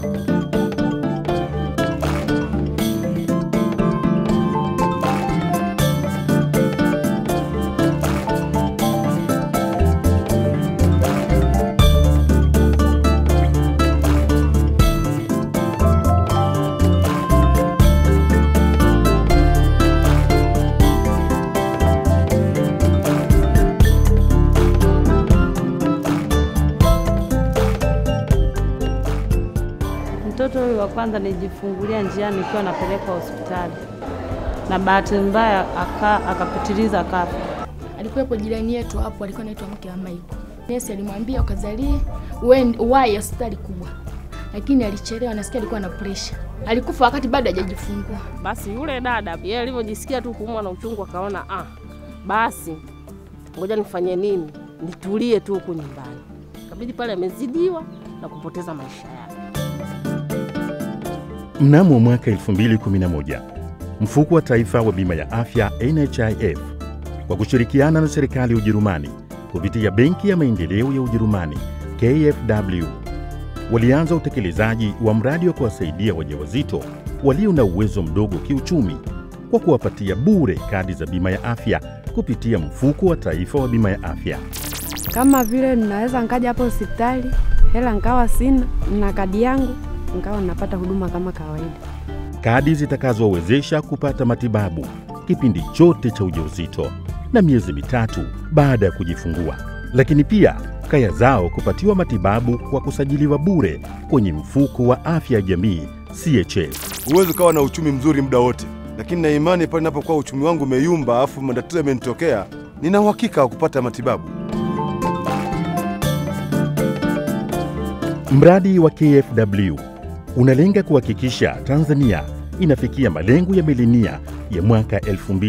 Mtoto huyu wa kwanza nijifungulia njiani nikiwa napelekwa hospitali, na bahati mbaya aka akapitiliza kafa. Alikuwepo jirani yetu hapo, alikuwa anaitwa mke wa Maiko. Nesi alimwambia ukazalie uwai hospitali kubwa, lakini alichelewa. Nasikia alikuwa na presha, alikufa wakati bado hajajifungua. Basi yule dada yeye alivyojisikia tu kuumwa na uchungu akaona ah, basi ngoja nifanye nini, nitulie tu huku nyumbani. Kabidi pale amezidiwa na kupoteza maisha yake. Mnamo mwaka 2011 mfuko wa taifa wa bima ya afya NHIF kwa kushirikiana na serikali ya Ujerumani kupitia benki ya maendeleo ya Ujerumani KfW walianza utekelezaji wa mradi wa kuwasaidia wajawazito walio na uwezo mdogo kiuchumi kwa kuwapatia bure kadi za bima ya afya kupitia mfuko wa taifa wa bima ya afya. Kama vile ninaweza nkaja hapo hospitali, hela nkawa sina, na kadi yangu nkawa napata huduma kama kawaida. kadi zitakazowezesha kupata matibabu kipindi chote cha ujauzito na miezi mitatu baada ya kujifungua, lakini pia kaya zao kupatiwa matibabu kwa kusajiliwa bure kwenye mfuko wa afya ya jamii CHF. Huwezi ukawa na uchumi mzuri muda wote, lakini na imani pale inapokuwa uchumi wangu umeyumba, afu matatizo yamenitokea, nina uhakika wa kupata matibabu. Mradi wa KfW unalenga kuhakikisha Tanzania inafikia malengo ya milenia ya mwaka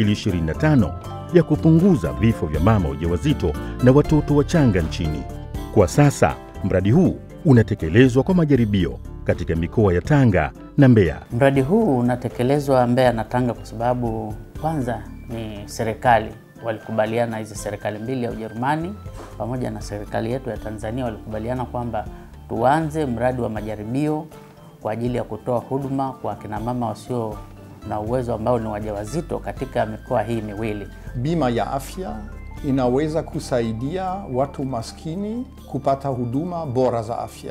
2025 ya kupunguza vifo vya mama wajawazito na watoto wachanga nchini. Kwa sasa mradi huu unatekelezwa kwa majaribio katika mikoa ya Tanga na Mbeya. Mradi huu unatekelezwa Mbeya na Tanga kwa sababu kwanza ni serikali walikubaliana, hizi serikali mbili ya Ujerumani pamoja na serikali yetu ya Tanzania walikubaliana kwamba tuanze mradi wa majaribio kwa ajili ya kutoa huduma kwa akina mama wasio na uwezo ambao ni wajawazito katika mikoa hii miwili. Bima ya afya inaweza kusaidia watu maskini kupata huduma bora za afya.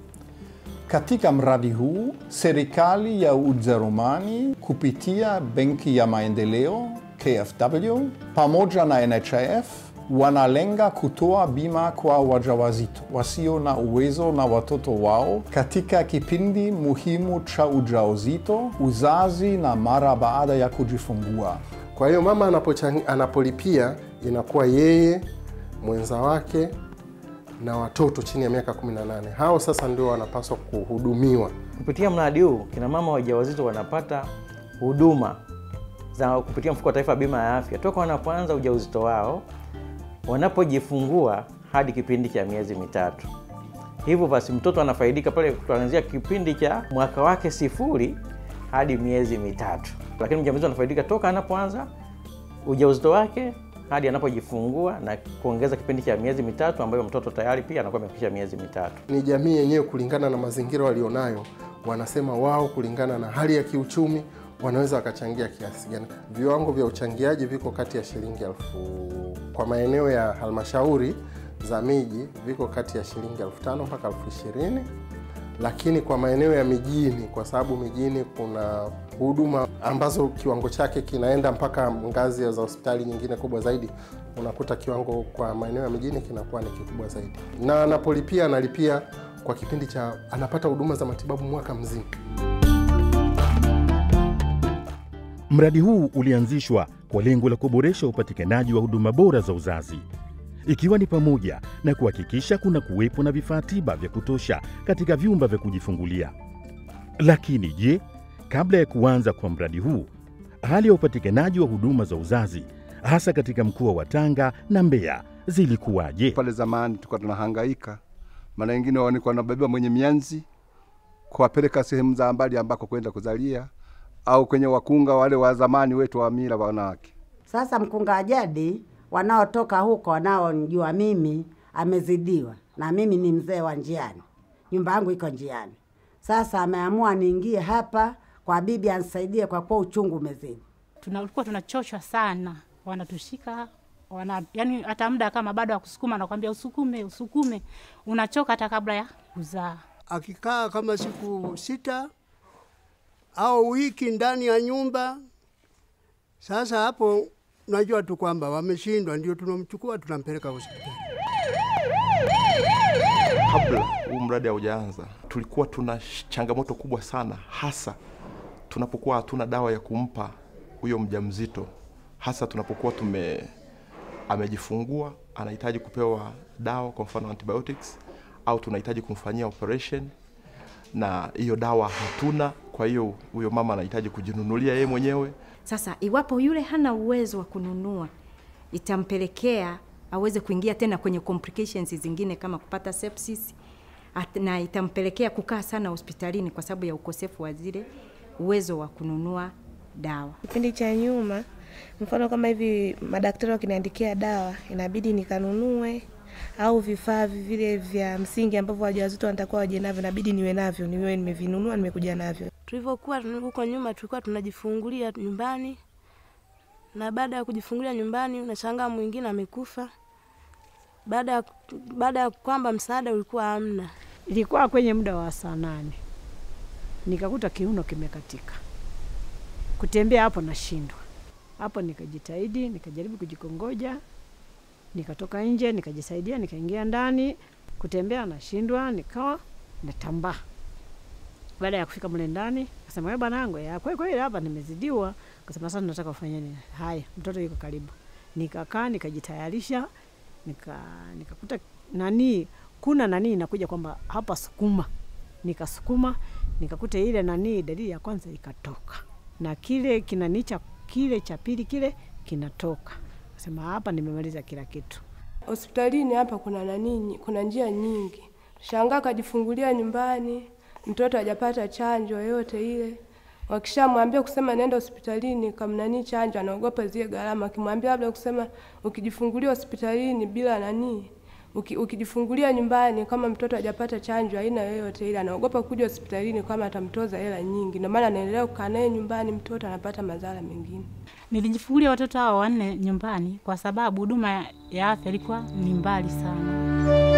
Katika mradi huu, serikali ya Ujerumani kupitia Benki ya Maendeleo KfW pamoja na NHIF wanalenga kutoa bima kwa wajawazito wasio na uwezo na watoto wao katika kipindi muhimu cha ujauzito, uzazi na mara baada ya kujifungua. Kwa hiyo mama anapochang- anapolipia inakuwa yeye mwenza wake na watoto chini ya miaka 18. Hao sasa ndio wanapaswa kuhudumiwa. Kupitia mradi huu kina mama wajawazito wanapata huduma za kupitia mfuko wa taifa wa bima ya afya toka wanapoanza ujauzito wao, wanapojifungua hadi kipindi cha miezi mitatu. Hivyo basi mtoto anafaidika pale kuanzia kipindi cha mwaka wake sifuri hadi miezi mitatu, lakini mjamzito anafaidika toka anapoanza ujauzito wake hadi anapojifungua na kuongeza kipindi cha miezi mitatu ambayo mtoto tayari pia anakuwa amefikisha miezi mitatu. Ni jamii yenyewe kulingana na mazingira walionayo, wanasema wao kulingana na hali ya kiuchumi wanaweza wakachangia kiasi gani. Viwango vya uchangiaji viko kati ya shilingi elfu kwa maeneo ya halmashauri za miji viko kati ya shilingi elfu tano mpaka elfu ishirini lakini kwa maeneo ya mijini, kwa sababu mijini kuna huduma ambazo kiwango chake kinaenda mpaka ngazi za hospitali nyingine kubwa zaidi, unakuta kiwango kwa maeneo ya mijini kinakuwa ni kikubwa zaidi, na anapolipia analipia kwa kipindi cha anapata huduma za matibabu mwaka mzima. Mradi huu ulianzishwa kwa lengo la kuboresha upatikanaji wa huduma bora za uzazi, ikiwa ni pamoja na kuhakikisha kuna kuwepo na vifaa tiba vya kutosha katika vyumba vya kujifungulia. Lakini je, kabla ya kuanza kwa mradi huu, hali ya upatikanaji wa huduma za uzazi hasa katika mkoa wa Tanga na Mbeya zilikuwaje? Pale zamani tulikuwa tunahangaika, maana wengine walikuwa wanabeba mwenye mianzi kuwapeleka sehemu za mbali ambako kwenda kuzalia au kwenye wakunga wale wa zamani wetu wa mila wanawake. Sasa mkunga wa jadi wanaotoka huko wanaonijua mimi amezidiwa, na mimi ni mzee wa njiani, nyumba yangu iko njiani. Sasa ameamua niingie hapa kwa bibi anisaidie, kwa kuwa uchungu umezidi. Tulikuwa tunachoshwa sana, wanatushika wana, yani hata muda kama bado akusukuma, nakwambia usukume, usukume, unachoka hata kabla ya kuzaa. Akikaa kama siku sita au wiki ndani ya nyumba, sasa hapo najua tu kwamba wameshindwa, ndio tunamchukua tunampeleka hospitali. Kabla huu mradi haujaanza, tulikuwa tuna changamoto kubwa sana, hasa tunapokuwa hatuna dawa ya kumpa huyo mjamzito, hasa tunapokuwa tume amejifungua, anahitaji kupewa dawa, kwa mfano antibiotics, au tunahitaji kumfanyia operation na hiyo dawa hatuna. Kwa hiyo huyo mama anahitaji kujinunulia yeye mwenyewe. Sasa iwapo yule hana uwezo wa kununua, itampelekea aweze kuingia tena kwenye complications zingine kama kupata sepsis at- na itampelekea kukaa sana hospitalini kwa sababu ya ukosefu wa zile uwezo wa kununua dawa. Kipindi cha nyuma, mfano kama hivi madaktari wakiniandikia dawa, inabidi nikanunue au vifaa vile vya msingi ambavyo wajawazito wanatakiwa waje navyo, inabidi niwe navyo, niwe nimevinunua, nimekuja navyo. Tulivyokuwa huko nyuma, tulikuwa tunajifungulia nyumbani, na baada ya kujifungulia nyumbani, unashangaa mwingine amekufa baada ya baada ya kwamba msaada ulikuwa hamna. Ilikuwa kwenye muda wa saa nane nikakuta kiuno kimekatika, kutembea hapo nashindwa. Hapo nikajitahidi, nikajaribu kujikongoja, nikatoka nje, nikajisaidia, nikaingia ndani, kutembea nashindwa, nikawa natambaa. Baada ya kufika mle ndani, kasema wewe bwanangu, ya kweli kweli hapa nimezidiwa. Kasema sasa nataka ufanye nini? Haya, mtoto yuko karibu. Nikakaa nikajitayarisha, nika nikakuta nani kuna nani inakuja kwamba hapa sukuma, nikasukuma nikakuta ile nani dalili ya kwanza ikatoka na kile kinani cha kile cha pili kile kinatoka. Kasema hapa nimemaliza kila kitu. Hospitalini hapa kuna nani, kuna njia nyingi. Shangaa kajifungulia nyumbani, mtoto hajapata chanjo yoyote ile. Wakishamwambia kusema nenda hospitalini kamnani chanjo, anaogopa zile gharama. Akimwambia labda kusema ukijifungulia hospitalini bila nani, uki, ukijifungulia nyumbani kama mtoto hajapata chanjo aina yoyote ile, anaogopa kuja hospitalini kama atamtoza hela nyingi. Ndio maana anaendelea kukaa naye nyumbani, mtoto anapata madhara mengine. Nilijifungulia watoto hao wanne nyumbani kwa sababu huduma ya afya ilikuwa ni mbali sana.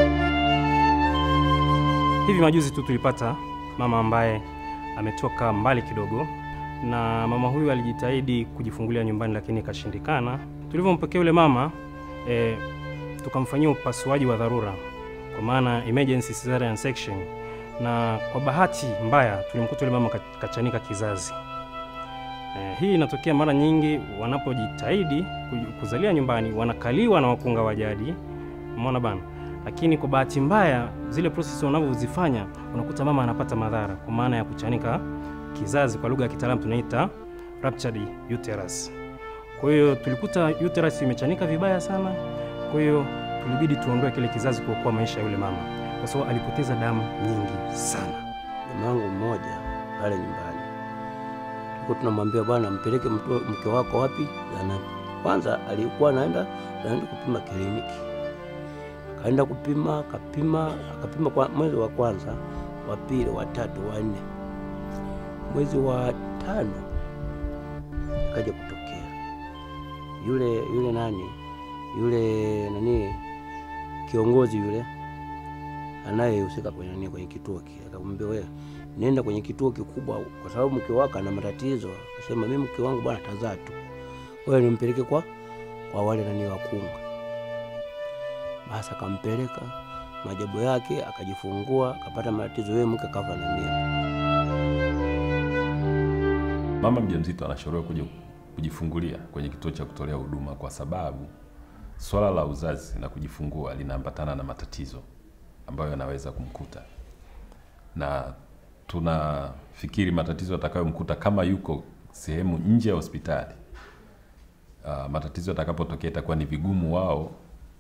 Hivi majuzi tu tulipata mama ambaye ametoka mbali kidogo, na mama huyu alijitahidi kujifungulia nyumbani, lakini ikashindikana. Tulivyompokea yule mama e, tukamfanyia upasuaji wa dharura, kwa maana emergency cesarean section, na kwa bahati mbaya tulimkuta yule mama ka- kachanika kizazi. E, hii inatokea mara nyingi wanapojitahidi kuj- kuzalia nyumbani, wanakaliwa na wakunga wa jadi, umeona bana lakini kwa bahati mbaya zile process wanavyozifanya unakuta mama anapata madhara kwa maana ya kuchanika kizazi, kwa lugha ya kitaalamu tunaita ruptured uterus. Kwa hiyo tulikuta uterus imechanika vibaya sana, kwa hiyo tulibidi tuondoe kile kizazi kuokoa maisha ya yule mama, kwa sababu alipoteza damu nyingi sana. Mamangu mmoja pale nyumbani, tulikuwa tunamwambia bwana, mpeleke mtu- mke wako wapi zahanati. Kwanza alikuwa anaenda anaenda kupima kliniki kaenda kupima, akapima, akapima kwa mwezi wa kwanza, wa pili, wa tatu, wa nne. Mwezi wa tano ikaja kutokea yule yule nani yule nani kiongozi yule anayehusika kwenye nini kwenye kituo kile, akamwambia wewe nenda kwenye kituo kikubwa, kwa sababu mke wako ana matatizo. Akasema mimi mke wangu bwana tazaa tu, wewe nimpeleke kwa kwa wale nani wakunga basi akampeleka majabu yake, akajifungua, akapata matatizo, yeye mke kafa na mimba. Mama mjamzito anashauriwa kuja kujifungulia kwenye kituo cha kutolea huduma kwa sababu swala la uzazi na kujifungua linaambatana na matatizo ambayo yanaweza kumkuta, na tunafikiri matatizo yatakayomkuta kama yuko sehemu nje ya hospitali, uh, matatizo yatakapotokea itakuwa ni vigumu wao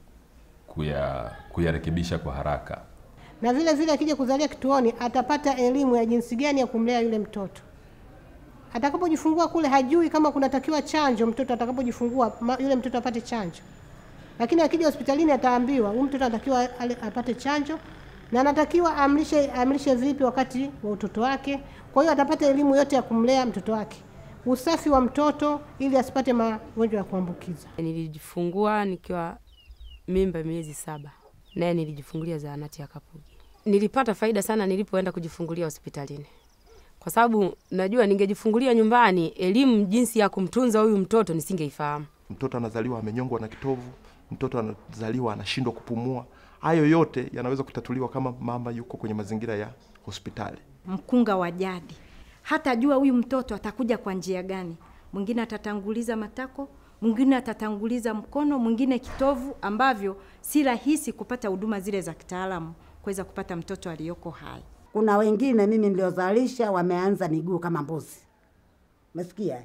kuya kuyarekebisha kwa haraka. na vile vile akija kuzalia kituoni atapata elimu ya jinsi gani ya kumlea yule mtoto. Atakapojifungua kule hajui kama kunatakiwa chanjo, mtoto atakapojifungua ma- yule mtoto apate chanjo, lakini akija hospitalini ataambiwa huyu mtoto anatakiwa ale- apate chanjo na anatakiwa amlishe, amlishe vipi wakati wa utoto wake. Kwa hiyo atapata elimu yote ya kumlea mtoto wake, usafi wa mtoto ili asipate magonjwa ya kuambukiza. Nilijifungua nikiwa mimba miezi saba, naye nilijifungulia zahanati ya Kapugi. Nilipata faida sana nilipoenda kujifungulia hospitalini, kwa sababu najua ningejifungulia nyumbani, elimu jinsi ya kumtunza huyu mtoto nisingeifahamu. Mtoto anazaliwa amenyongwa na kitovu, mtoto anazaliwa anashindwa kupumua. Hayo yote yanaweza kutatuliwa kama mama yuko kwenye mazingira ya hospitali. Mkunga wa jadi hatajua huyu mtoto atakuja kwa njia gani. Mwingine atatanguliza matako, mwingine atatanguliza mkono, mwingine kitovu, ambavyo si rahisi kupata huduma zile za kitaalamu kuweza kupata mtoto aliyoko hai. Kuna wengine mimi niliozalisha wameanza miguu kama mbuzi, umesikia?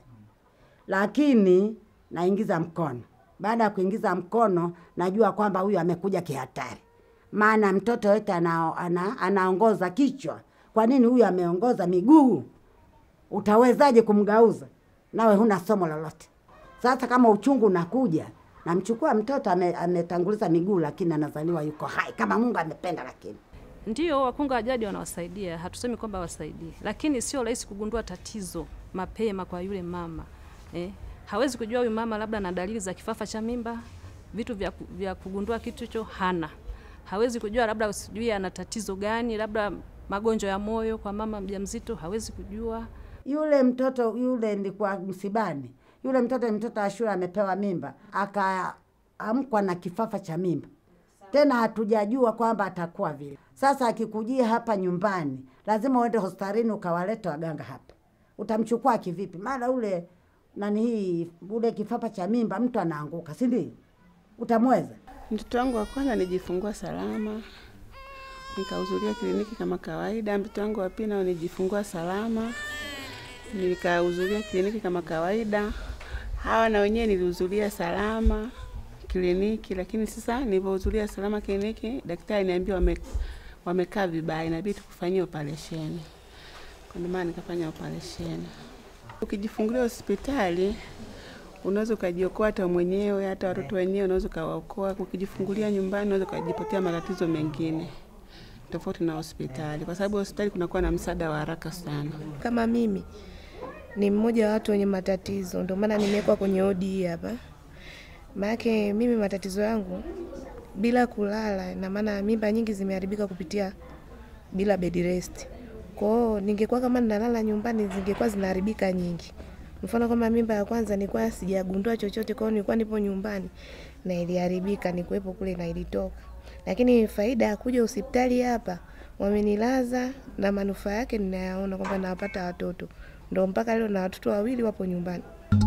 Lakini naingiza mkono. Baada ya kuingiza mkono, najua kwamba huyu amekuja kihatari, maana mtoto yote ana, ana, anaongoza kichwa. Kwa nini huyu ameongoza miguu? Utawezaje kumgauza? Nawe huna somo lolote. Sasa kama uchungu unakuja, namchukua mtoto ame, ametanguliza miguu, lakini anazaliwa yuko hai kama Mungu amependa, lakini Ndio, wakunga wa jadi wanawasaidia, hatusemi kwamba wasaidie, lakini sio rahisi kugundua tatizo mapema kwa yule mama eh. Hawezi kujua huyu mama labda na dalili za kifafa cha mimba, vitu vya, ku- vya kugundua kitu hicho hana. Hawezi kujua labda sijui ana tatizo gani, labda magonjwa ya moyo kwa mama mjamzito, hawezi kujua. yule mtoto yule nilikuwa msibani, yule mtoto ni mtoto wa shule amepewa mimba, akaamkwa na kifafa cha mimba, tena hatujajua kwamba atakuwa vile. Sasa akikujia hapa nyumbani, lazima uende hospitalini ukawaleta waganga hapa. Utamchukua kivipi? Maana ule nani hii ule kifafa cha mimba mtu anaanguka, si ndio? Utamweza? Mtoto wangu wa kwanza nijifungua salama, nikahudhuria kliniki kama kawaida. Mtoto wangu wa pili nao nijifungua salama, nikahudhuria kliniki kama kawaida. Hawa na wenyewe nilihudhuria salama kliniki, lakini sasa nilivyohudhuria salama kliniki, daktari niambia wame, wamekaa vibaya, inabidi tukufanyia operesheni. Kwa ndio maana nikafanya operesheni. Ukijifungulia hospitali unaweza ukajiokoa hata mwenyewe, hata watoto wenyewe unaweza ukawaokoa. Ukijifungulia nyumbani unaweza ukajipatia matatizo mengine tofauti na hospitali, kwa sababu hospitali kunakuwa na msaada wa haraka sana. Kama mimi ni mmoja wa watu wenye matatizo, ndio maana nimewekwa kwenye odi hii hapa. Maanake mimi matatizo yangu bila kulala, na maana mimba nyingi zimeharibika kupitia bila bed rest. Kwa hiyo ningekuwa kama ninalala nyumbani zingekuwa zinaharibika nyingi. Mfano kama mimba ya kwanza nilikuwa sijagundua chochote, kwa hiyo nilikuwa nipo nyumbani na iliharibika, nikuwepo kule na ilitoka. Lakini faida ya kuja hospitali hapa, wamenilaza na manufaa yake ninayaona kwamba nawapata watoto, ndo mpaka leo na watoto wawili wapo nyumbani.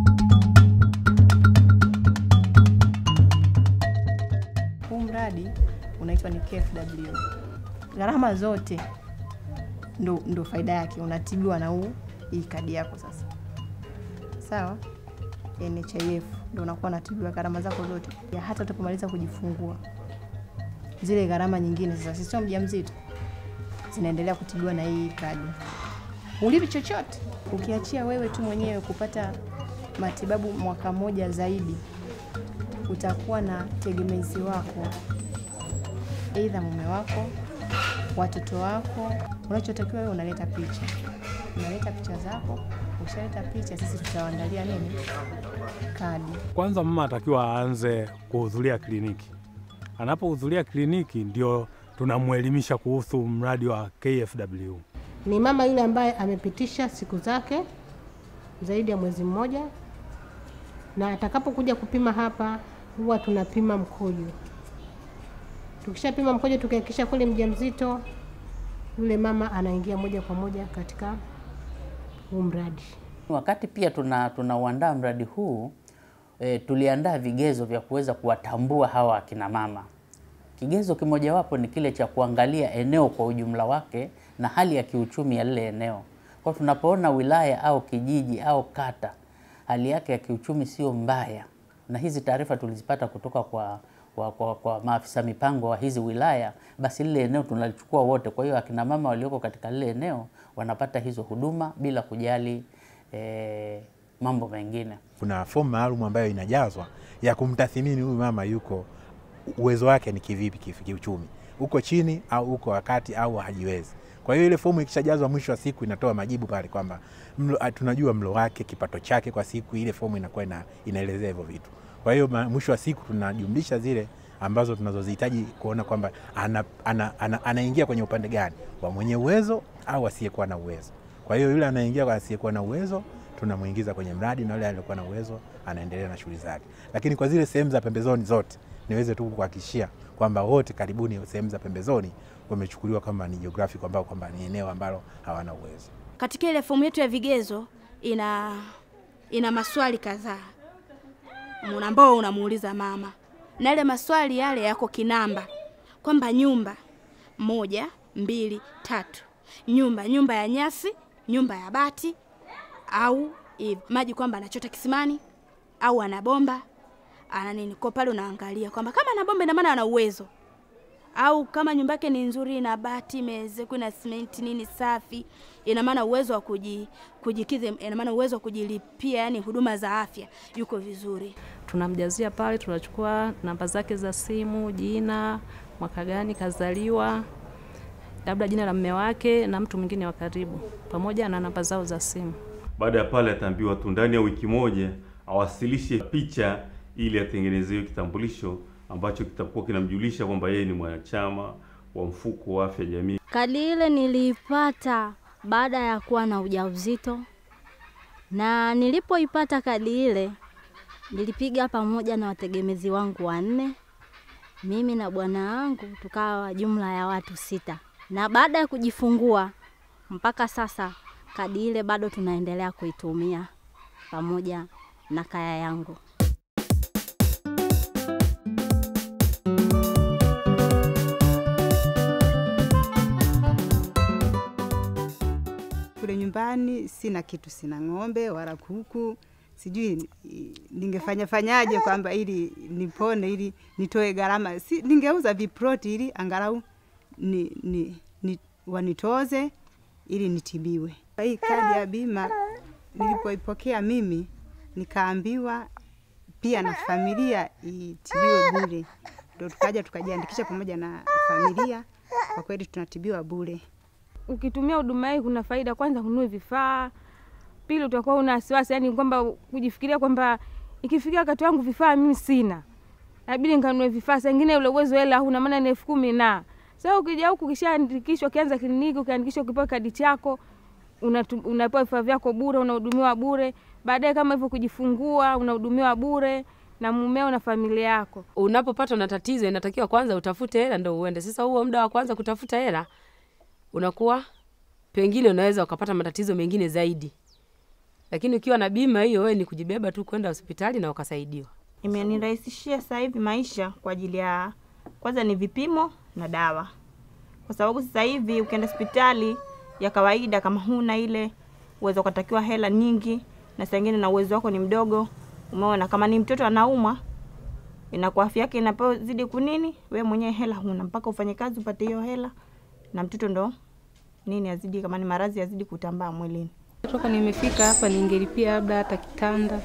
Huu mradi unaitwa ni KFW. Gharama zote ndo, ndo faida yake, unatibiwa na huu hii kadi yako sasa, sawa. NHIF ndo unakuwa unatibiwa gharama zako zote, ya hata utapomaliza kujifungua, zile gharama nyingine sasa, sisio mjamzito, zinaendelea kutibiwa na hii kadi. Ulipi chochote, ukiachia wewe tu mwenyewe kupata matibabu mwaka mmoja zaidi, utakuwa na tegemezi wako, aidha mume wako, watoto wako. Unachotakiwa wewe unaleta picha, unaleta picha zako. Ukishaleta picha, sisi tutawaandalia nini, kadi. Kwanza mama atakiwa aanze kuhudhuria kliniki. Anapohudhuria kliniki, ndio tunamwelimisha kuhusu mradi wa KFW. Ni mama yule ambaye amepitisha siku zake zaidi ya mwezi mmoja, na atakapokuja kupima hapa, huwa tunapima mkojo. Tukishapima mkojo, tukihakikisha kweli mjamzito, yule mama anaingia moja kwa moja katika huu mradi. Wakati pia tuna tunauandaa mradi huu e, tuliandaa vigezo vya kuweza kuwatambua hawa akina mama. Kigezo kimojawapo ni kile cha kuangalia eneo kwa ujumla wake na hali ya kiuchumi ya lile eneo. Kwa tunapoona wilaya au kijiji au kata hali yake ya kiuchumi sio mbaya, na hizi taarifa tulizipata kutoka kwa, kwa, kwa, kwa maafisa mipango wa hizi wilaya, basi lile eneo tunalichukua wote. Kwa hiyo akina mama walioko katika lile eneo wanapata hizo huduma bila kujali eh, mambo mengine. Kuna fomu maalum ambayo inajazwa ya kumtathimini huyu mama yuko uwezo wake ni kivipi kif- kiuchumi. uko chini au uko wakati au hajiwezi. Kwa hiyo ile fomu ikishajazwa mwisho wa siku inatoa majibu pale kwamba mlo, ah, tunajua mlo wake, kipato chake kwa siku, ile fomu inakuwa ina, inaelezea hivyo vitu. Kwa hiyo ma- mwisho wa siku tunajumlisha zile ambazo tunazozihitaji kuona kwamba ana, ana, ana, anaingia kwenye upande gani wa mwenye uwezo au asiyekuwa na uwezo. Kwa hiyo yule anaingia kwa asiyekuwa na uwezo tunamuingiza kwenye mradi na yule aliyekuwa na uwezo anaendelea na shughuli zake. Lakini kwa zile sehemu za pembezoni zote, niweze tu kuhakikishia kwamba wote karibuni sehemu za pembezoni wamechukuliwa kama ni geographic ambao kwamba ni eneo ambalo hawana uwezo. Katika ile fomu yetu ya vigezo ina ina maswali kadhaa Muna- ambao unamuuliza mama, na yale maswali yale yako kinamba, kwamba nyumba moja, mbili, tatu, nyumba nyumba ya nyasi, nyumba ya bati au hivi maji, kwamba anachota kisimani au ana bomba ana nini. Kwa pale unaangalia kwamba kama ana bomba, ina maana ana uwezo au kama nyumba yake ni nzuri na bati imezekwa na simenti nini safi, ina maana uwezo wa kuji, kujikidhi, ina maana uwezo wa kujilipia yani huduma za afya yuko vizuri. tunamjazia pale, tunachukua namba zake za simu, jina, mwaka gani kazaliwa, labda jina la mme wake na mtu mwingine wa karibu, pamoja na namba zao za simu. Baada ya pale ataambiwa tu ndani ya wiki moja awasilishe picha ili atengenezewe kitambulisho ambacho kitakuwa kinamjulisha kwamba yeye ni mwanachama wa mfuko wa afya jamii. Kadi ile niliipata baada ya kuwa na ujauzito, na nilipoipata kadi ile nilipiga pamoja na wategemezi wangu wanne, mimi na bwana wangu tukawa jumla ya watu sita, na baada ya kujifungua mpaka sasa kadi ile bado tunaendelea kuitumia pamoja na kaya yangu. Kule nyumbani sina kitu, sina ng'ombe wala kuku, sijui i- ningefanya fanyaje kwamba ili nipone, ili nitoe gharama. Si, ningeuza viproti ili angalau ni, ni, ni, wanitoze ili nitibiwe. Hii kadi ya bima nilipoipokea mimi nikaambiwa pia na familia itibiwe bure, ndo tukaja tukajiandikisha pamoja na familia. Kwa kweli tunatibiwa bure. ukitumia huduma hii kuna faida. Kwanza hununue vifaa, pili utakuwa una wasiwasi, yani kwamba kujifikiria kwamba ikifikia wakati wangu vifaa mimi sina, inabidi nikanunue vifaa. Saa ingine ule uwezo hela huna, maana ni elfu kumi na sasa ukija huku ukishaandikishwa, ukianza kliniki, ukiandikishwa, ukipewa kadi chako unatu- unapewa vifaa vyako bure, unahudumiwa bure. Baadaye kama hivyo kujifungua, unahudumiwa bure na mumeo na familia yako. Unapopatwa na tatizo, inatakiwa kwanza utafute hela ndo uende. Sasa huo muda wa kwanza kutafuta hela unakuwa pengine unaweza ukapata matatizo mengine zaidi, lakini ukiwa na bima hiyo, wewe ni kujibeba tu kwenda hospitali na ukasaidiwa. imenirahisishia sasa hivi maisha kwa ajili ya kwanza ni vipimo na dawa, kwa sababu sasa hivi ukienda hospitali ya kawaida, kama huna ile uwezo, ukatakiwa hela nyingi, na saa ingine na uwezo wako ni mdogo. Umeona, kama ni mtoto anaumwa, inakuwa afya yake inapozidi kunini, we mwenyewe hela huna, mpaka ufanye kazi upate hiyo hela, na mtoto ndo nini azidi, kama ni maradhi azidi kutambaa mwilini. Toka nimefika hapa ningelipia labda hata kitanda,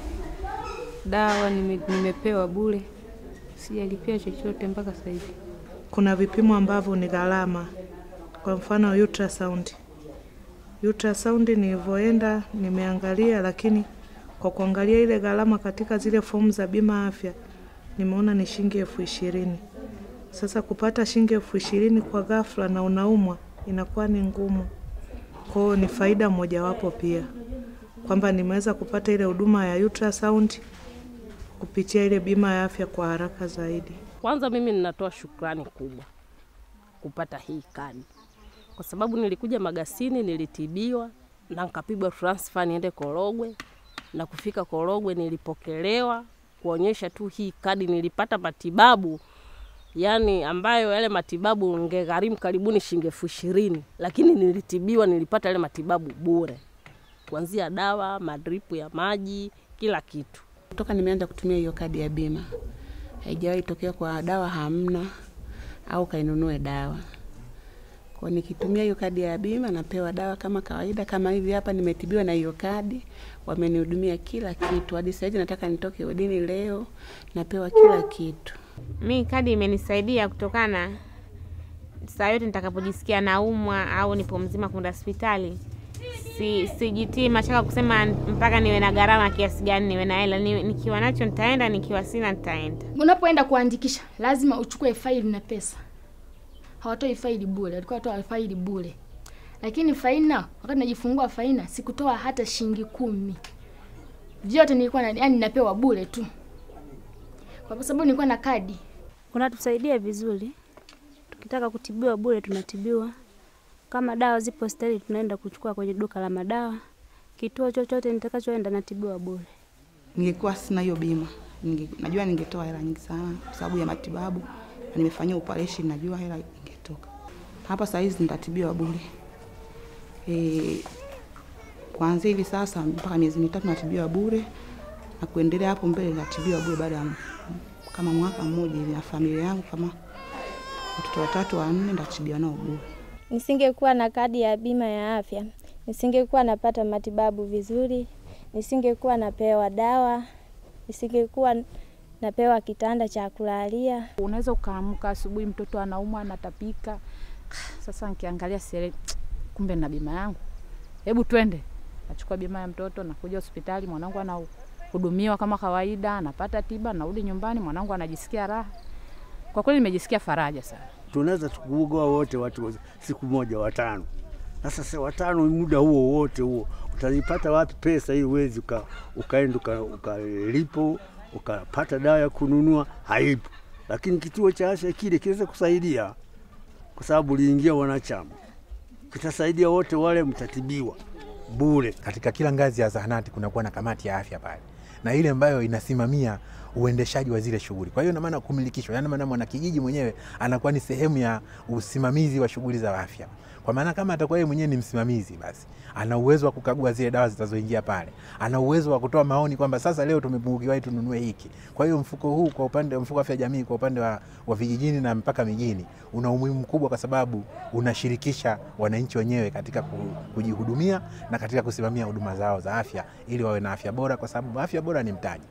dawa nime, nimepewa bure, sijalipia chochote mpaka sasa hivi. Kuna vipimo ambavyo ni gharama, kwa mfano ultrasound. Ultrasound nilivyoenda nimeangalia, lakini kwa kuangalia ile gharama katika zile fomu za bima afya nimeona ni shilingi elfu ishirini. Sasa kupata shilingi elfu ishirini kwa ghafla na unaumwa inakuwa ni ngumu. Kwa hiyo ni faida mojawapo pia kwamba nimeweza kupata ile huduma ya ultrasound kupitia ile bima ya afya kwa haraka zaidi. Kwanza mimi ninatoa shukrani kubwa kupata hii kadi, kwa sababu nilikuja Magasini, nilitibiwa na nikapigwa transfer niende Korogwe, na kufika Korogwe nilipokelewa kuonyesha tu hii kadi, nilipata matibabu yani ambayo yale matibabu ngegharimu karibuni shilingi elfu ishirini, lakini nilitibiwa, nilipata yale matibabu bure, kuanzia dawa, madripu ya maji, kila kitu. Toka nimeanza kutumia hiyo kadi ya bima haijawahi tokea kwa dawa hamna au kainunue dawa. Kwa nikitumia hiyo kadi ya bima napewa dawa kama kawaida, kama hivi hapa nimetibiwa na hiyo kadi, wamenihudumia kila kitu. Hadi sasa hivi nataka nitoke udini leo, napewa kila kitu. Mi kadi imenisaidia kutokana saa yote nitakapojisikia naumwa au nipo mzima kwenda hospitali, si sijitii mashaka kusema mpaka niwe na gharama kiasi gani, niwe na hela. Ni, nikiwa nacho nitaenda, nikiwa sina nitaenda. Unapoenda kuandikisha lazima uchukue faili na pesa. Hawatoi faili bure, walikuwa watoa faili bure. Lakini Faina, wakati najifungua Faina, sikutoa hata shilingi kumi. Vyote nilikuwa na, yani napewa bure tu, kwa sababu nilikuwa na kadi. Unatusaidia vizuri, tukitaka kutibiwa bure tunatibiwa. Kama dawa zipo hospitali, tunaenda kuchukua kwenye duka la madawa. Kituo chochote nitakachoenda natibiwa bure. Ningekuwa sina hiyo bima ninge, najua ningetoa hela nyingi sana kwa sababu ya matibabu na nimefanyia operation, najua hela ingetoka hapa. Saa hizi nitatibiwa bure e, kuanzia hivi sasa mpaka miezi mitatu natibiwa bure na kuendelea hapo mbele natibiwa bure baada ya kama mwaka mmoja hivi, na familia yangu kama watoto watatu wanne nitatibiwa nao bure. Nisingekuwa na kadi ya bima ya afya, nisingekuwa napata matibabu vizuri, nisingekuwa napewa dawa, nisingekuwa napewa kitanda cha kulalia. Unaweza ukaamka asubuhi, mtoto anaumwa, anatapika. Sasa nikiangalia sere, kumbe na bima yangu, hebu twende. Nachukua bima ya mtoto, nakuja hospitali, mwanangu anahudumiwa kama kawaida, anapata tiba, narudi nyumbani, mwanangu anajisikia raha. Kwa kweli nimejisikia faraja sana. tunaweza tukuugoa wote watu siku moja watano. Sasa sasa watano, muda huo wote huo utazipata wapi pesa ili uwezi uka, ukaenda uka- ukalipo ukapata dawa ya kununua? Haipo. Lakini kituo cha afya kile kinaweza kusaidia, kwa sababu uliingia wanachama, kitasaidia wote wale, mtatibiwa bure. Katika kila ngazi ya zahanati kunakuwa na kamati ya afya pale, na ile ambayo inasimamia uendeshaji wa zile shughuli. Kwa hiyo ina maana kumilikishwa, yani maana mwanakijiji mwenyewe anakuwa ni sehemu ya usimamizi wa shughuli za afya. Kwa maana kama atakuwa yeye mwenyewe ni msimamizi, basi ana uwezo wa kukagua zile dawa zitazoingia pale, ana uwezo wa kutoa maoni kwamba sasa leo tumepungukiwa hii, tununue hiki. Kwa hiyo mfuko huu kwa upande mfuko wa afya jamii kwa upande wa, wa vijijini na mpaka mijini una umuhimu mkubwa, kwa sababu unashirikisha wananchi wenyewe katika ku- kujihudumia na katika kusimamia huduma zao za afya ili wawe na afya bora, kwa sababu afya bora ni mtaji.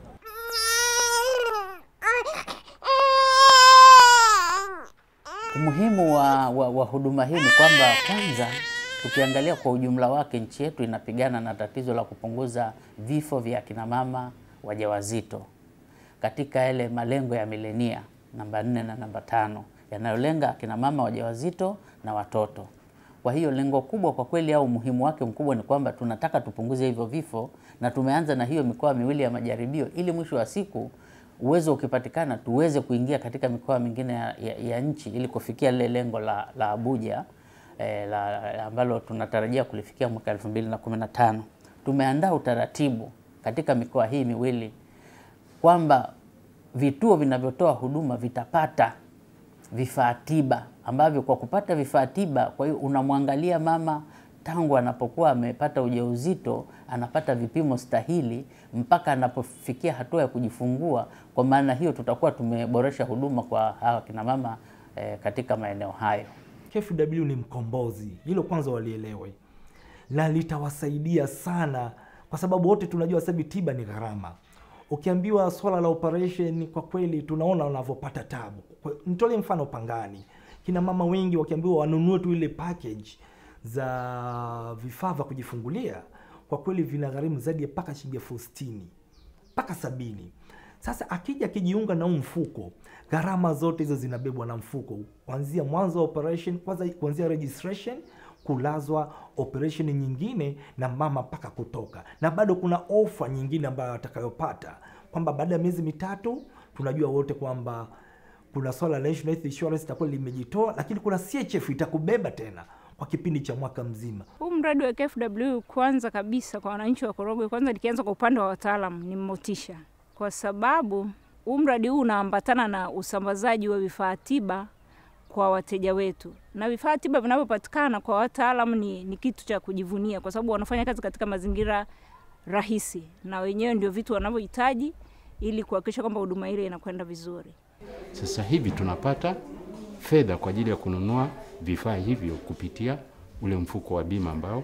Umuhimu wa, wa, wa huduma hii ni kwamba kwanza, tukiangalia kwa ujumla wake, nchi yetu inapigana na tatizo la kupunguza vifo vya akina mama wajawazito katika yale malengo ya milenia namba nne na namba tano yanayolenga akina mama wajawazito na watoto. Kwa hiyo lengo kubwa kwa kweli au umuhimu wake mkubwa ni kwamba tunataka tupunguze hivyo vifo, na tumeanza na hiyo mikoa miwili ya majaribio, ili mwisho wa siku uwezo ukipatikana tuweze kuingia katika mikoa mingine ya, ya, ya nchi ili kufikia lile lengo la, la Abuja eh, la, la, ambalo tunatarajia kulifikia mwaka 2015. Tumeandaa utaratibu katika mikoa hii miwili kwamba vituo vinavyotoa huduma vitapata vifaa tiba ambavyo kwa kupata vifaa tiba, kwa hiyo unamwangalia mama tangu anapokuwa amepata ujauzito, anapata vipimo stahili mpaka anapofikia hatua ya kujifungua. Kwa maana hiyo tutakuwa tumeboresha huduma kwa hawa kina mama eh, katika maeneo hayo. KFW ni mkombozi, hilo kwanza walielewe, na litawasaidia sana, kwa sababu wote tunajua sasa hivi tiba ni gharama. Ukiambiwa swala la operation, kwa kweli tunaona wanavyopata tabu. Kwa- Nitolee mfano Pangani, kina mama wengi wakiambiwa wanunue tu ile package za vifaa vya kujifungulia, kwa kweli vinagharimu zaidi ya mpaka shilingi elfu sitini mpaka sabini. Sasa akija akijiunga na huu mfuko, gharama zote hizo zinabebwa na mfuko, kuanzia mwanzo wa operation, kwanza kuanzia registration, kulazwa, operation nyingine na mama mpaka kutoka, na bado kuna ofa nyingine ambayo atakayopata kwamba baada ya miezi mitatu, tunajua wote kwamba kuna swala la National Health Insurance itakuwa limejitoa, lakini kuna CHF itakubeba tena kwa kipindi cha mwaka mzima. Huu mradi wa KFW kwanza kabisa kwa wananchi wa Korogwe, kwanza nikianza kwa upande wa wataalam, ni motisha, kwa sababu huu mradi huu unaambatana na usambazaji wa vifaa tiba kwa wateja wetu, na vifaa tiba vinavyopatikana kwa wataalam ni, ni kitu cha kujivunia, kwa sababu wanafanya kazi katika mazingira rahisi, na wenyewe ndio vitu wanavyohitaji ili kuhakikisha kwamba huduma ile inakwenda vizuri. Sasa hivi tunapata fedha kwa ajili ya kununua vifaa hivyo kupitia ule mfuko wa bima ambao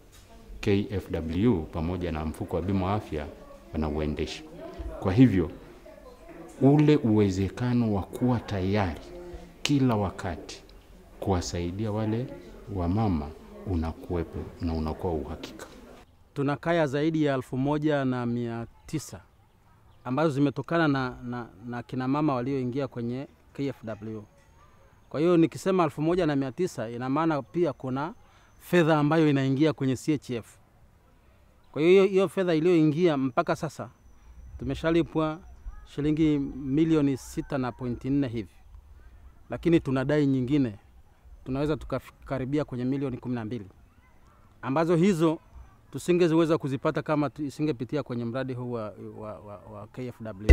KFW pamoja na mfuko wa bima wa afya wanauendesha. Kwa hivyo ule uwezekano wa kuwa tayari kila wakati kuwasaidia wale wamama unakuwepo na unakuwa uhakika. Tuna kaya zaidi ya elfu moja na mia tisa ambazo zimetokana na, na, na kina mama walioingia kwenye KFW. Kwa hiyo nikisema elfu moja na mia tisa ina maana pia kuna fedha ambayo inaingia kwenye CHF. Kwa hiyo hiyo fedha iliyoingia mpaka sasa tumeshalipwa shilingi milioni sita na pointi nne hivi, lakini tunadai nyingine, tunaweza tukakaribia kwenye milioni kumi na mbili ambazo hizo tusingeziweza kuzipata kama tu- isingepitia kwenye mradi huu wa, wa, wa, wa KFW.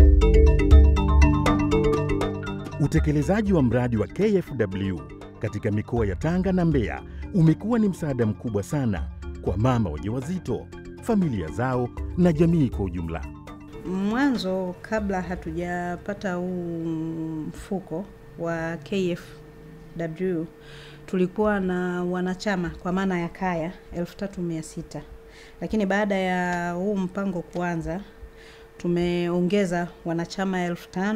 Utekelezaji wa mradi wa KFW katika mikoa ya Tanga na Mbeya umekuwa ni msaada mkubwa sana kwa mama wajawazito, familia zao na jamii kwa ujumla. Mwanzo kabla hatujapata huu mfuko wa KFW tulikuwa na wanachama kwa maana ya kaya 3600 lakini baada ya huu mpango kuanza tumeongeza wanachama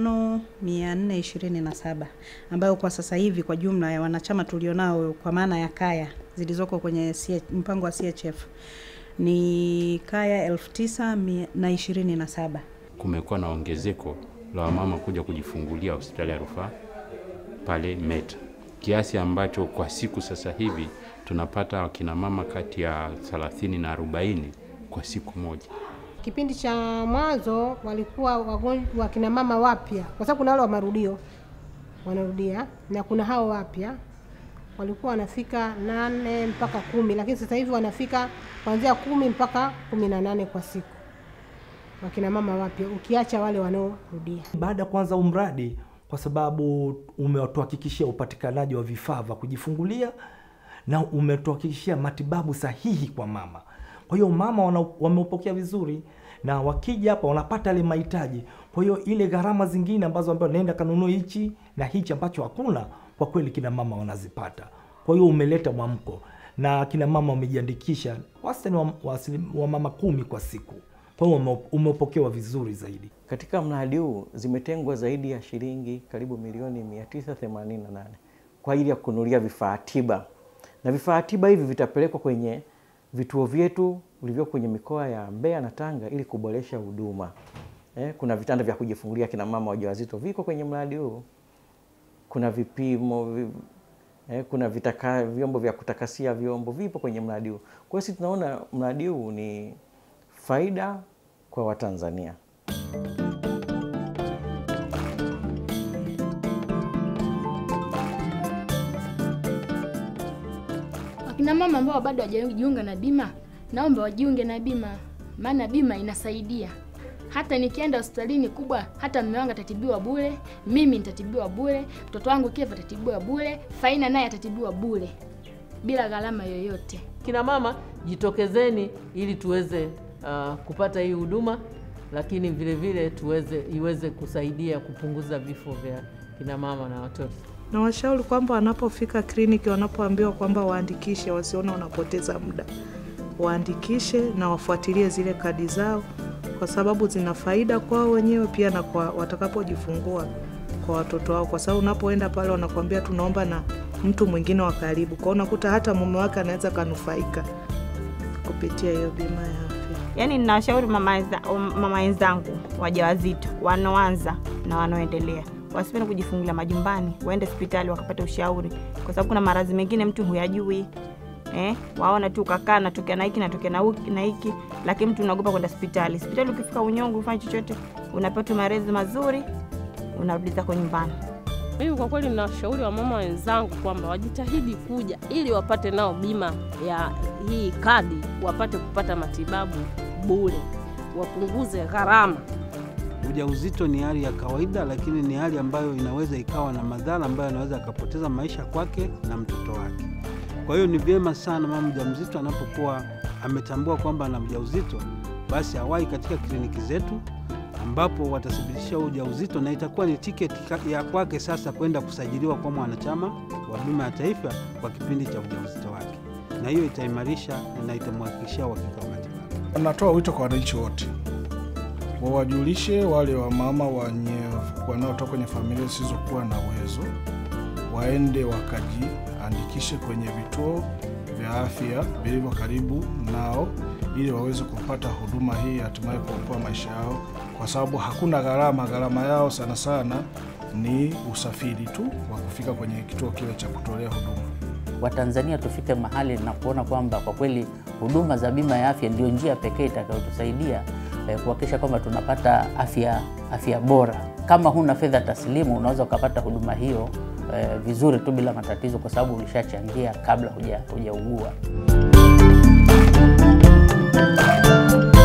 5427 ambayo kwa sasa hivi kwa jumla ya wanachama tulionao kwa maana ya kaya zilizoko kwenye CH, mpango wa CHF ni kaya 9027 Kumekuwa na ongezeko la wamama kuja kujifungulia hospitali ya rufaa pale Meta, kiasi ambacho kwa siku sasa hivi tunapata wakina mama kati ya 30 na 40 kwa siku moja. Kipindi cha mwanzo walikuwa wagonjwa wakina mama wapya, kwa sababu kuna wale wa marudio wanarudia na kuna hao wapya walikuwa wanafika nane mpaka kumi, lakini sasa hivi wanafika kuanzia kumi mpaka kumi na nane kwa siku, wakina mama wapya, ukiacha wale wanaorudia. Baada ya kuanza huu mradi, kwa sababu umetuhakikishia upatikanaji wa vifaa vya kujifungulia na umetuhakikishia matibabu sahihi kwa mama. Kwa hiyo mama wana- wameupokea vizuri na wakija hapa wanapata yale mahitaji. Kwa hiyo ile gharama zingine ambazo ambayo naenda kanunua hichi na hichi ambacho hakuna, kwa kweli kina mama wanazipata. Kwa hiyo umeleta mwamko na kina mama wamejiandikisha wastani wa, wa, asilim- wa mama kumi kwa siku. Kwa hiyo ume- umepokewa vizuri zaidi. Katika mradi huu zimetengwa zaidi ya shilingi karibu milioni 988 kwa ajili ya kununulia vifaa tiba, na vifaa tiba hivi vitapelekwa kwenye vituo vyetu vilivyo kwenye mikoa ya Mbeya na Tanga ili kuboresha huduma. Eh, kuna vitanda vya kujifungulia kina mama wajawazito viko kwenye mradi huu, kuna vipimo vi, eh, kuna vitaka, vyombo vya kutakasia vyombo vipo kwenye mradi huu. Kwa hiyo sisi tunaona mradi huu ni faida kwa Watanzania. Wakina mama ambao bado hawajajiunga na bima, naomba wajiunge na bima, maana bima inasaidia. Hata nikienda hospitalini kubwa, hata mume wangu atatibiwa bure, mimi nitatibiwa bure, mtoto wangu Kev atatibiwa bure, Faina naye atatibiwa bure bila gharama yoyote. Kina mama jitokezeni ili tuweze uh, kupata hii huduma, lakini vile vile tuweze iweze kusaidia kupunguza vifo vya kina mama na watoto. na washauri kwamba wanapofika kliniki, wanapoambiwa kwamba waandikishe, wasione wanapoteza muda, waandikishe na wafuatilie zile kadi zao, kwa sababu zina faida kwao wenyewe pia na kwa watakapojifungua kwa watoto wao, kwa sababu unapoenda pale wanakuambia tunaomba na mtu mwingine wa karibu, kwa hiyo unakuta hata mume wake anaweza kanufaika kupitia hiyo bima ya afya. Yaani ninawashauri mama wenza- mama wenzangu wajawazito wanaoanza na wanaoendelea wasipende kujifungulia majumbani, waende hospitali wakapata ushauri, kwa sababu kuna maradhi mengine mtu huyajui. Eh, waona tu ukakaa natokea na hiki natokea na hiki na hiki, lakini mtu unaogopa kwenda hospitali. Hospitali ukifika unyonge, ufanye chochote, unapata maradhi mazuri, unarudi zako nyumbani. Mimi kwa kweli ninawashauri wamama wenzangu kwamba wajitahidi kuja ili wapate nao bima ya hii kadi, wapate kupata matibabu bure, wapunguze gharama. Ujauzito ni hali ya kawaida, lakini ni hali ambayo inaweza ikawa na madhara ambayo anaweza akapoteza maisha kwake na mtoto wake. Kwa hiyo ni vyema sana mama mjamzito anapokuwa ametambua kwamba ana ujauzito, basi awahi katika kliniki zetu ambapo watathibitisha huo ujauzito na itakuwa ni tiketi ka- ya kwake sasa kwenda kusajiliwa kwa mwanachama wa bima ya taifa kwa kipindi cha ujauzito wake, na hiyo itaimarisha na itamhakikishia uhakika wa matibabu. Natoa wito kwa wananchi wote wawajulishe wale wamama wenye wanaotoka kwenye familia zisizokuwa na uwezo waende wakajiandikishe waandikishe kwenye vituo vya afya vilivyo karibu nao ili waweze kupata huduma hii, hatimaye kuokoa maisha yao, kwa sababu hakuna gharama. Gharama yao sana sana ni usafiri tu wa kufika kwenye kituo kile cha kutolea huduma. Watanzania tufike mahali na kuona kwamba kwa kweli huduma za bima ya afya ndio njia pekee itakayotusaidia eh, kuhakikisha kwamba tunapata afya, afya bora. Kama huna fedha taslimu, unaweza ukapata huduma hiyo eh, vizuri tu bila matatizo, kwa sababu ulishachangia kabla huja hujaugua.